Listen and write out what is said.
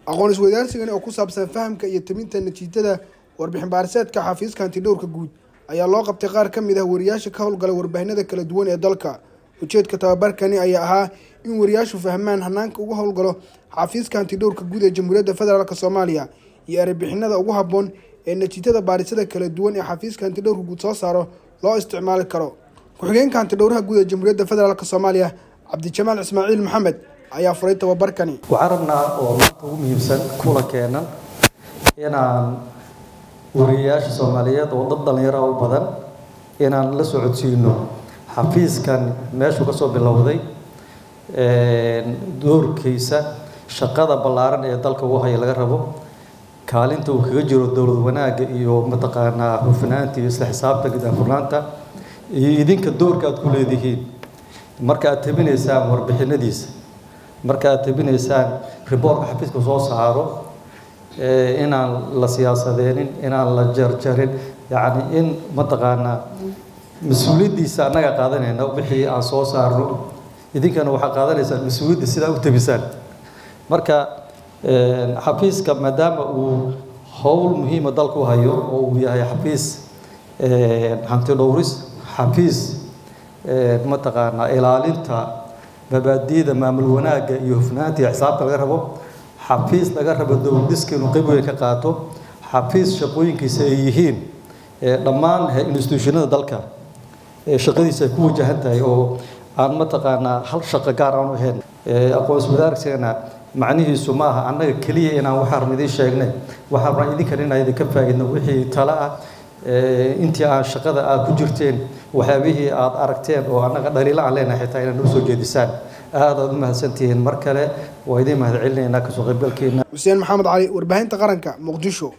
aqoon isweydaarsigani oo ku saabsan fahamka iyo timinta natiijada warbixin baariseedka xafiiska hantidhowrka guud ayaa loo qabtay qaar ka mid ah wariyaasha ka howlgala warbaahinada kala duwan ee dalka ujeedka tababarkani ayaa ahaa in wariyaashu fahmaan hanaanka ugu howlgalo xafiiska hantidhowrka guud ee jamhuuriyadda federaalk soomaaliya iyo erebixinada ugu habboon ee natiijada baarisada kala duwan ee xafiiska hantidhowrka guud soo saaro loo isticmaali karo ku-xigeenka hantidhowraha guud ee jamhuuriyadda federaalk soomaaliya cabdijamaal ismaaciil maxamed ayaa furay tababarkani waxaan rabnaa oo maanta ugu muhiimsan kula keenan inaan wariyayaasha soomaaliyeed oo dad dhallinyaro u badan inaan la socodsiino xafiiskan meeshuu ka soo bilowday doorkiisa shaqada ballaaran ee dalka ugu haya laga rabo kaalinta uu kaga jiro dowlad wanaagga iyo mataqaanaa hufnaanta iyo isla xisaabtanka daafurnaanta iyo idinka doorka aad ku leedihiin marka aad tabinaysaan warbixinadiisa marka aad tabinaysaan riboortka xafiiska soo saaro inaan la siyaasadeenin inaan la jarjarin yacni in mataqaanaa mas-uuliyaddiisa annaga qaadanayna wixii aan soo saarno idinkana waxaa qaadanaysaan mas-uuliyadda sidaa u tabisaan marka xafiiska maadaama uu howl muhiima dalka u hayo oo uu yahay xafiis hanti dhowris xafiis mataqaanaa ilaalinta mabaadi'da maamul wanaagga iyo hufnaanta iyo xisaabta laga rabo xafiis laga rabo dowladiska inuu qayb weyn ka qaato xafiis shaqooyinkiisa ay yihiin dhammaan institutionada dalka shaqadiisa ay ku wajahan tahay oo aan mataqaanaa hal shaqo gaar aan u ahayn aqoon iswadaarsigana macnihiisu ma aha annaga keliya inaan waxaan rabna idiin sheegnay waxaan rabnaa idinkan inaan idinka faa'iidno wixii tale ah intii aan shaqada aad ku jirteen waxyaabihii aad aragteen oo annaga dhaliilo aan leenahay xitaa inaad noo soo jeedisaan aad aad u mahadsantihiin mar kale waa idiin mahad celinaynaa kasoo qaybgalkeena xuseen maxamed cali warbaahinta qaranka muqdisho